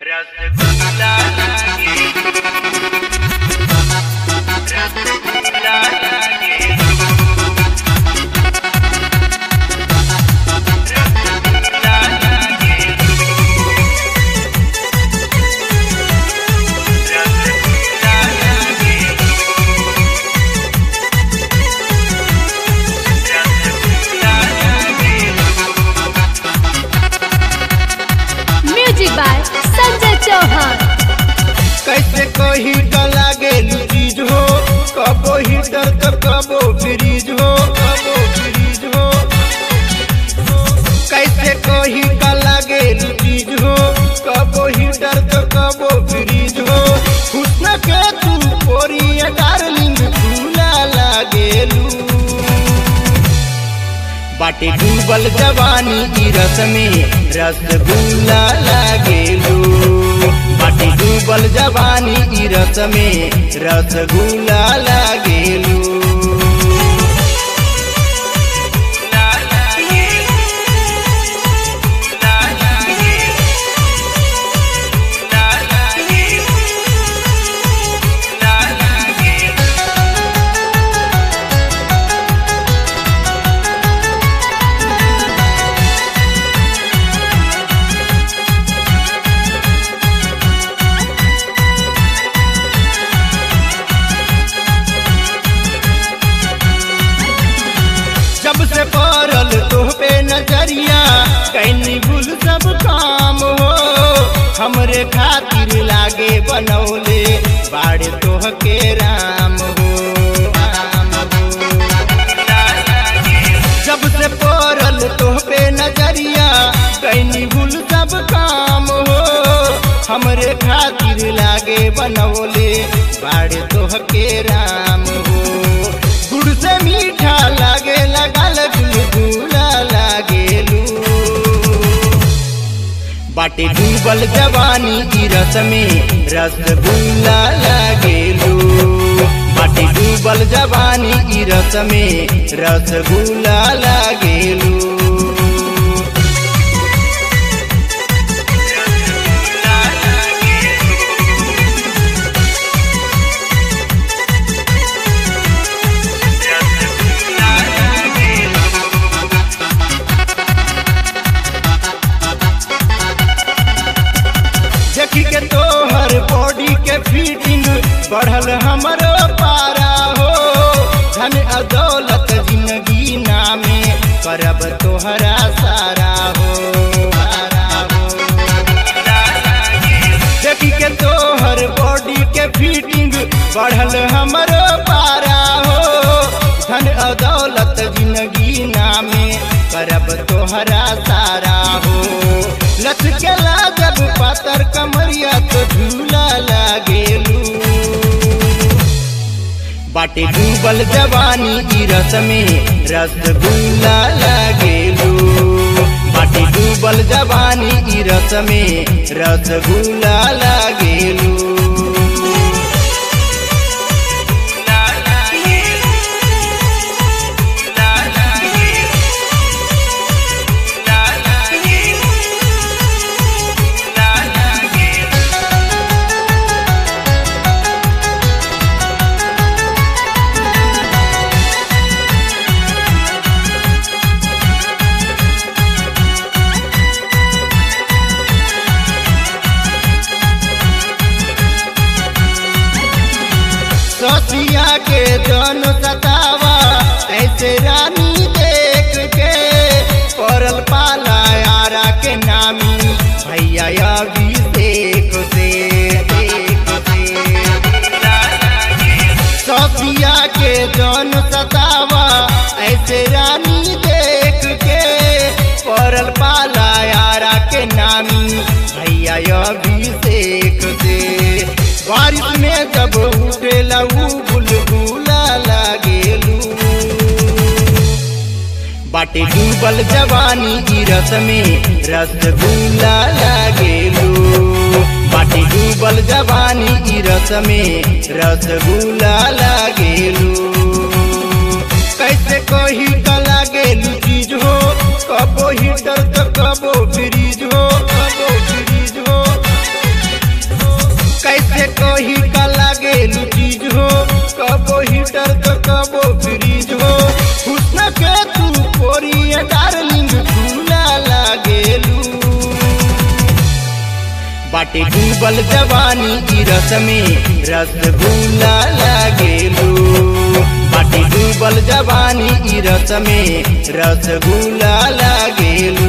रसगुल्ला लागे रसगुल्ला लागे रसगुल्ला लागे रसगुल्ला लागे रसगुल्ला लागे म्यूजिक बाय संजय चौहान कैसे कही तो लागे चीज हो कबो हीटर तो कबो फ्रीज हो कबो फ्रीज हो कैसे कही तो लागे चीज हो कबो हीटर तो कबो फ्रीज हो हुस्न के तू कोरिया डार्लिंग झूला लागेलू बाटे डूबल जवानी की रस में रसगुल्ला लागेलू बाटे डूबल जवानी की रस में रसगुल्ला लागेलू ला लागे ला लागे ला लागे ला लागे जब से पड़ल तोह पे नजरिया कैनी भूल सब काम हो हमरे खातिर लागे बनौले बाड़े तोह के राम हो राम हो जब से पड़ल तोह पे नजरिया कैनी भूल सब काम हो हमरे खातिर लागे बनौले बाड़े तोह के राम हो गुड़ से मीठा लागे लगल गुलगुला लागेलू बाटे डूबल जवानी की रस में रसगुल्ला लागेलू बाटे डूबल जवानी की रस में रसगुल्ला लागेलू देखी के तोहर बॉडी के फिटिंग बढ़ल हमरो पारा हो धन अदौलत जिंदगी नामे करब तोहरा सारा हो सारा हो देखी के तोहर बॉडी के फिटिंग बढ़ल हमरो पारा हो धन अदौलत जिंदगी नामे करब तोहरा सारा हो लचकेला जब पातर कमरिया तो झूला लागेलू बाटे डूबल जवानी की रस में रसगुल्ला लागेलू बाटे डूबल जवानी की रस में रसगुल्ला लागेलू ससिया के जन सतावा ऐसे रानी देख के पड़ल पाला यारा के नामी भैया अभिषेक से देख से ससिया के जन सतावा ऐसे रानी देख के पड़ल पाला यारा के नामी भैया अभिषेक से बारिश में जब उठेला ऊ बुलबुला लागेलू बाटे डूबल जवानी की रस में रसगुल्ला लागेलू बाटे डूबल जवानी की रस में रसगुल्ला लागेलू कैसे कही तो लागेलू चीज हो कबो हीटर तो कबो फ्रीज हो कबो फ्रीज हो बाटे डूबल जवानी की रस में रसगुल्ला लागेलू बाटे डूबल जवानी की रस में रसगुल्ला लागेलू